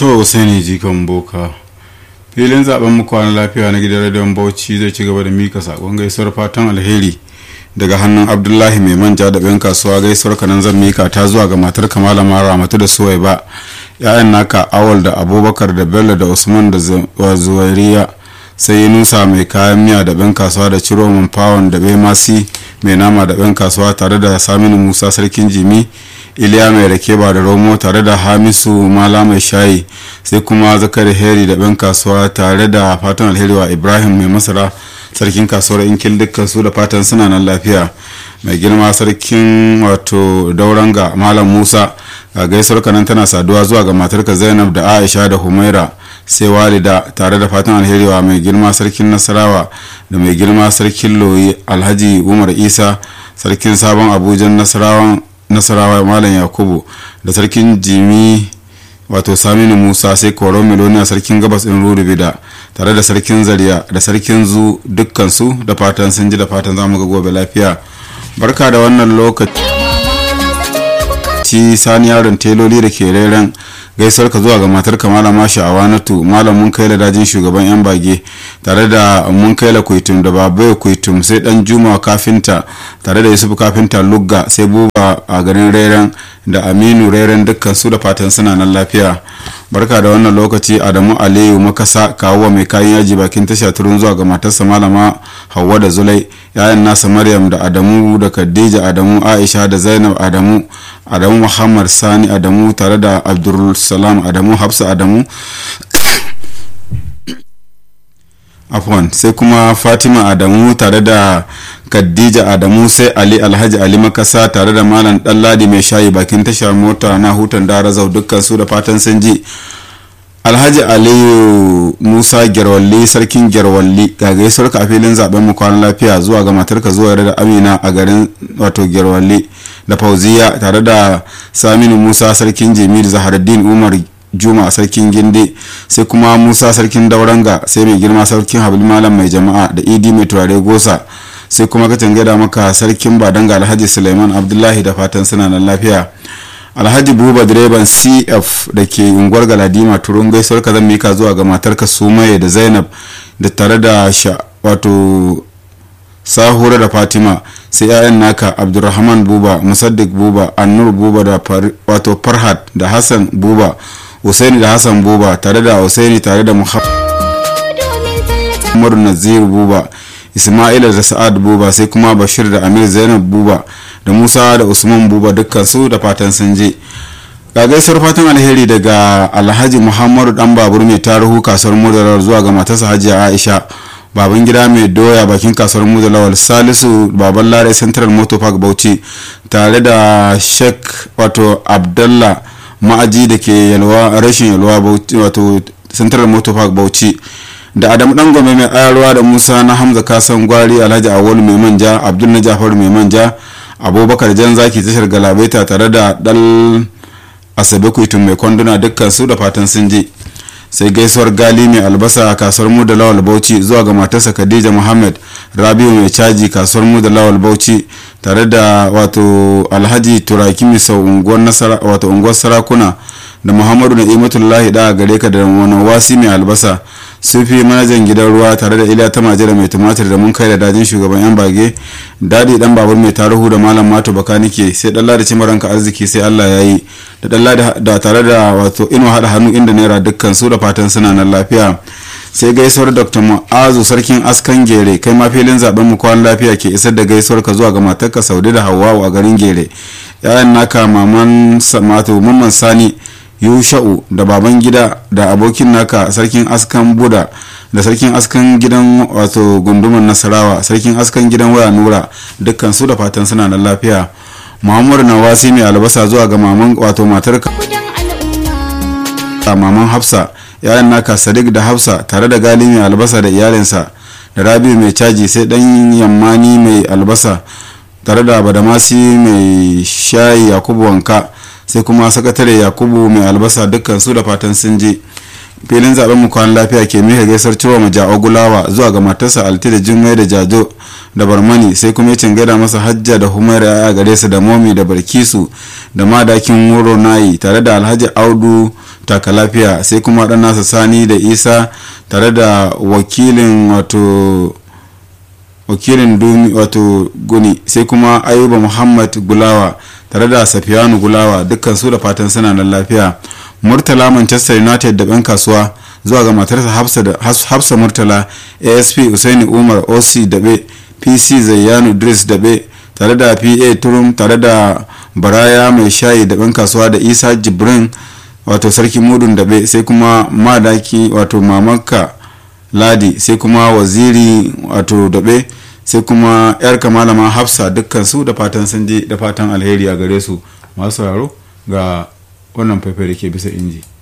to sani jikan boka filin zaben mu kwana lafiya na gidan rediyon bauchi zai ci gaba da mika sakon gaisuwar fatan alheri daga hannun abdullahi mai manja da bayan kasuwa gaisuwar kanan zan mika ta zuwa ga matar kamala mara matu da suwai ba ya'yan naka awal da abubakar da bello da usman da zuwairiya sai nusa mai kayan miya da bayan kasuwa da ciro man fawon da bai masi mai nama da bayan kasuwa tare da saminu musa sarkin jimi iliya mai rake ba da romo tare da hamisu mala mai shayi sai kuma zakari heri da ban kasuwa tare da fatan alheri wa ibrahim mai masara sarkin kasuwar inkil dukkan su da fatan suna nan lafiya mai girma sarkin wato dauranga malam musa ga gaisuwar kanan tana saduwa zuwa ga matarka zainab da aisha da humaira sai walida tare da fatan alheri wa mai girma sarkin nasarawa da mai girma sarkin loyi alhaji umar isa sarkin sabon abuja nasarawan nasarawa malam yakubu da sarkin jimi wato saminu musa sai koron meloniya sarkin gabas in rurubida tare da sarkin zariya da sarkin zu dukkansu da fatan sun ji da fatan zamu ga gobe lafiya barka da wannan lokaci sani yaron teloli da ke reren gaisuwar ka zuwa ga matar ka malama sha'awanatu malam mun kai dajin shugaban yan bage tare da mun kai la kuitum da babai kuitum sai dan juma kafinta tare da yusuf kafinta lugga sai buba a garin reren da aminu reren dukkan su da fatan suna nan lafiya barka da wannan lokaci adamu aliyu makasa kawo mai kayan yaji bakin tasha turun zuwa ga matarsa malama hauwa da zulai yayan nasa maryam da adamu da khadija adamu aisha da zainab adamu adamu muhammad sani adamu tare da abdulsalam adamu hafsa adamu afwan sai kuma fatima adamu tare da khadija adamu sai ali alhaji ali makasa tare da malam ɗanladi mai shayi bakin tashar mota na hutan darazau dukkan su da fatan sun ji alhaji aliyu musa gerwalli sarkin gerwalli ga gaisuwar ka filin zaben mu kwanan lafiya zuwa ga matarka zuwa da amina a garin wato gerwalli da fauziya tare da saminu musa sarkin jimir zaharaddin umar juma sarkin ginde sai kuma musa sarkin dauranga sai mai girma sarkin habil malam mai jama'a da idi mai turare gosa sai kuma ka gada maka sarkin badanga alhaji suleiman abdullahi da fatan suna nan lafiya alhaji buba direban cf da ke unguwar galadima turun gaisuwar ka zan mika zuwa ga matarka sumaye da zainab da tare da sha wato sahura da fatima sai 'ya'yan naka abdulrahman buba musaddik buba annur buba da wato farhat da hassan buba Usaini da Hassan Buba tare da Usaini tare da Muhammadu Nazir Buba Ismaila da Sa'ad Buba sai kuma Bashir da Amir Zainab Buba da Musa da Usman Buba dukkan su da fatan sun je ga gaisuwar fatan alheri daga Alhaji Muhammadu dan babur mai tarihu kasuwar Mudalar zuwa ga matarsa Hajiya Aisha baban gida mai doya bakin kasuwar Mudalawal Salisu baban Lare Central Motor Park Bauchi tare da Sheikh wato Abdullah ma'aji da ke yalwa rashin yalwa wato central motor park bauchi da adamu dan gome mai ayarwa da musa na hamza kasan gwari alhaji awolu mai manja abdul na jafar mai manja abubakar jan zaki tashar galabaita tare da dal asabe kuitun mai kwanduna dukkan su da fatan sun je sai gaisuwar gali mai albasa a kasuwar mu da lawal bauchi zuwa ga matarsa khadija muhammad rabiu mai caji kasuwar mu da lawal bauchi tare da wato alhaji turaki misau unguwar sarakuna da muhammadu na'imatullahi da gare ka da wani wasi mai albasa sufi manajan gidan ruwa tare da iliya ta majira mai tumatir da mun kai da dajin shugaban yan bage dadi dan babur mai taruhu da malam mato bakanike sai dalla da cimaranka arziki sai allah ya yi da dalla da tare da wato ino hada hannu inda naira dukkan su da fatan suna nan lafiya sai gaisuwar dr mu'azu sarkin askan gere kai ma filin zaben mu kwan lafiya ke isar da gaisuwar ka zuwa ga matarka saudi da hawawu a garin gere yayan naka maman mato mamman sani yusha'u da baban gida da abokin naka sarkin askan buda da sarkin askan gidan wato gunduman nasarawa sarkin askan gidan waya nura dukkan su da fatan suna da lafiya muhammadu nawasi mai albasa zuwa ga maman wato matarka maman hafsa yayan naka sadiq da hafsa tare da gali mai albasa da iyalinsa da rabiu mai caji sai dan yammani mai albasa tare da badamasi mai shayi yakubu wanka sai kuma sakatare yakubu mai albasa dukkan su da fatan sun je filin zaben mu kwan lafiya ke mika gaisar cewa mu ja'o gulawa zuwa ga matarsa alti da jimmai da jajo da barmani sai kuma ya gaida masa hajja da humaira ya gare su da momi da barkisu da madakin wuro nayi tare da alhaji audu taka lafiya sai kuma dan nasa sani da isa tare da wakilin wato wakilin dumi wato guni sai kuma ayuba muhammad gulawa tare da safiyanu gulawa dukkan su da fatan suna nan lafiya murtala manchester united da 'yan kasuwa zuwa ga matarsa hafsa murtala asp usaini umar oc dabe pc zayyanu dris dabe tare da pa turum tare da baraya mai shayi da 'yan kasuwa da isa jibrin wato sarki mudun dabe sai kuma madaki wato mamanka ladi sai kuma waziri wato dabe sai kuma yar kamalama hafsa dukkan su da fatan sun je da fatan alheri a gare su masu sauraro ga wannan faifai da ke bisa inji